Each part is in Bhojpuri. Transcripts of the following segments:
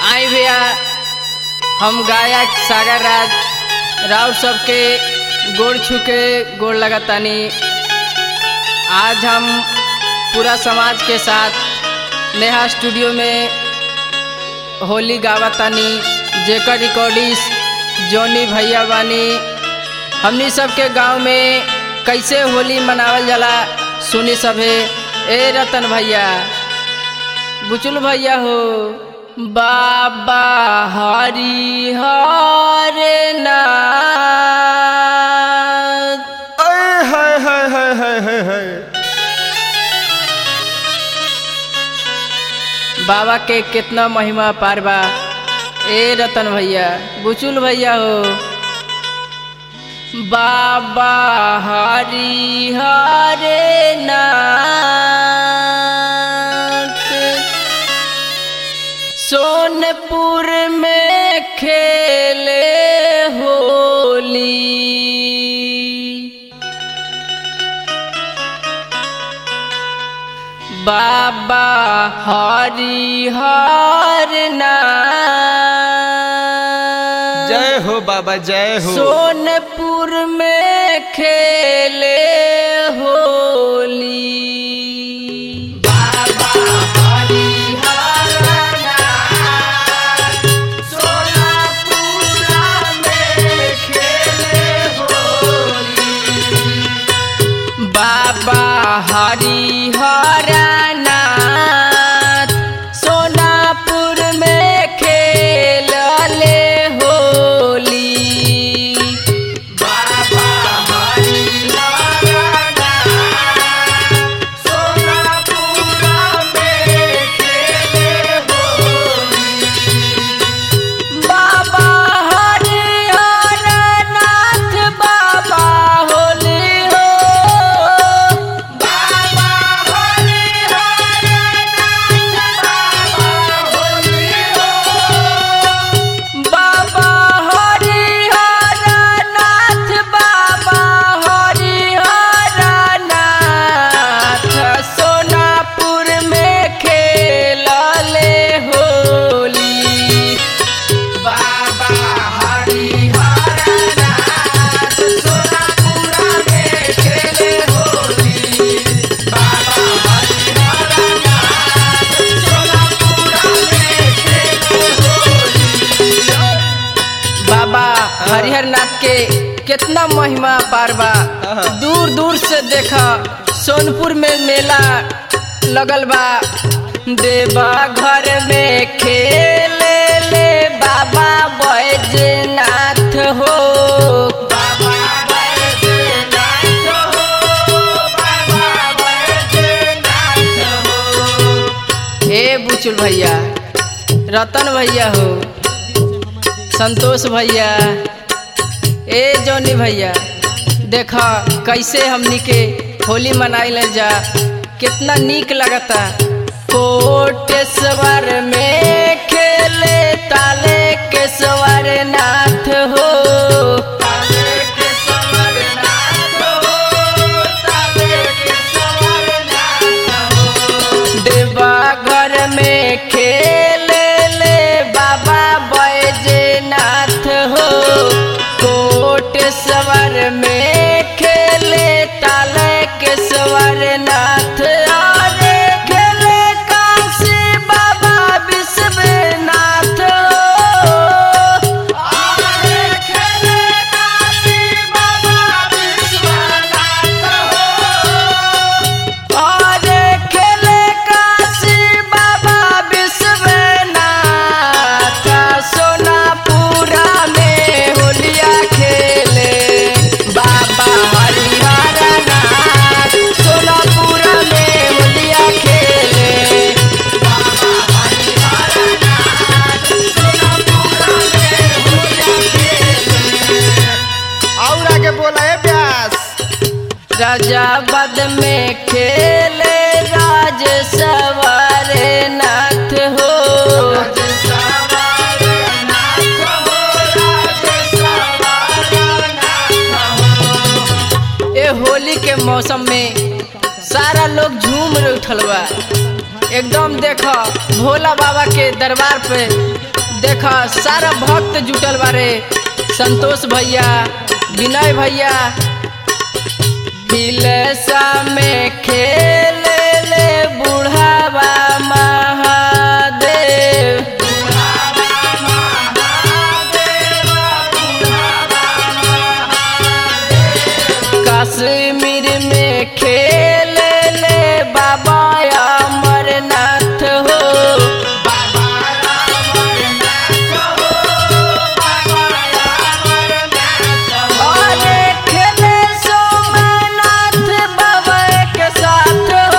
आई भैया हम गायक सागर राज राउर सबके गोड़ छू के गोड़ लगातानी आज हम पूरा समाज के साथ नेहा स्टूडियो में होली गावतानी जेकर रिकॉर्डिस जोनी भैया बानी हमनी सबके गांव में कैसे होली मनावल जाला सुनी सभे ए रतन भैया बुचुल भैया हो बाबा हरि हरे नाथ अय हाय हाय हाय हाय हाय हाय बाबा के कितना महिमा पार बा ए रतन भैया बुचुल भैया हो बाबा हरि हरे नाथ सोनपुर में खेले होली बाबा हरि हर नाथ जय हो बाबा जय हो सोनपुर में खेले होली बाबा हरि हर नाथ सोनपुरा में खेले होली बाबा हरि हरनाथ सोनापुर में खेलले होली बाबा हरि हरनाथ सोनापुरा में खेले होली बाबा हरि हरनाथ बाबा होली हो बाबा हरि हरनाथ बाबा होली हो बाबा हरि हरनाथ बाबा हरि हरनाथ सोनापुर में खेलले होली बाबा हरि हरनाथ सोनापुरा में खेले होली बाबा हरि हरनाथ सोनापुरा में खेले होली बाबा हरिहरनाथ के कितना महिमा पार बा दूर दूर से देखा सोनपुर में मेला लगल बा देवा घर में खेले ले बाबा बैजनाथ हो बाबा बैजनाथ हो बाबा बैजनाथ हो हे बुचुल भैया रतन भैया हो संतोष भैया ए जौनी भैया देखा कैसे हमनी के होली मनाइल जा कितना नीक लगता कोटेश्वर में खेले ताले केश्वर नाथ हो ताले केश्वर नाथ हो ताले केश्वर नाथ हो देवा घर में खेले ले बाबा बैजनाथ हो कोटेश्वर में खेले ताले केश्वर नाथ अरे खेले काशी बाबा विश्वनाथ हो अरे खेले काशी बाबा विश्वनाथ हो अरे खेले काशी बाबा विश्वनाथ सोनापुरा में होलिया खेले बाबा हरिहरनाथ सोनापुरा में होलिया खेले बाबा हरिहरनाथ सोनापुरा में होलिया खेले और आगे बोला है प्यास राजाबाद में खेले राज सवारे नाथ हो ए होली के मौसम में सारा लोग झूम उठल बा एकदम देखो भोला बाबा के दरबार पे देख सारा भक्त जुटल बारे संतोष भैया विनय भैया हिलेसा में खेल ले बुढ़ावा महादेव कश्मीर में खेल ले बाबा अमरनाथ हो अरे खेले सोमनाथ बाबा के साथ हो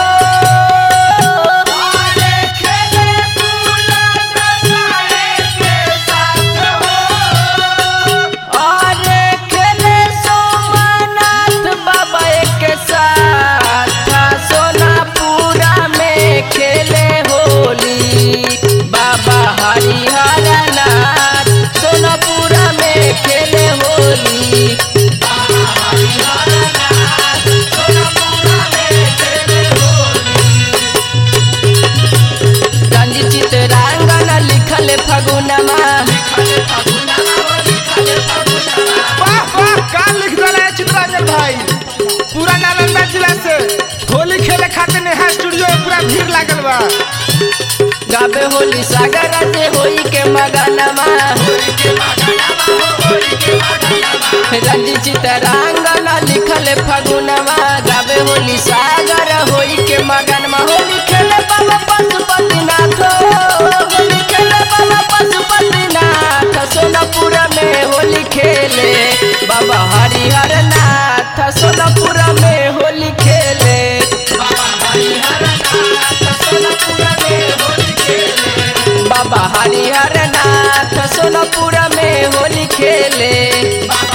अरे खेले सोमनाथ बाबा के साथ सोनापुरा में खेले होली बाबा हरिहर नाथ सोनापुरा में खेले होली गंज चितरांगन लिखल फगुनमा वाह वाह का लिख दिला है चित्रांजन भाई पूरा नालंदा जिला से होली खेले खातिर नेहा स्टूडियो में पूरा भीड़ लागल बा गाबे होली सागर से होई के मगनमा रंजी चितरांगन लिखल फगुनमा गाबे होली सागर होई के मगनमा होली खेले बाबा पशुपतिनाथ होली खेले बाबा पशुपतिनाथ सोनापुर में होली खेले बाबा हरिहर नाथ सोनापुर में होली खेले बाबा हरिहर नाथ सोनापुर में होली खेले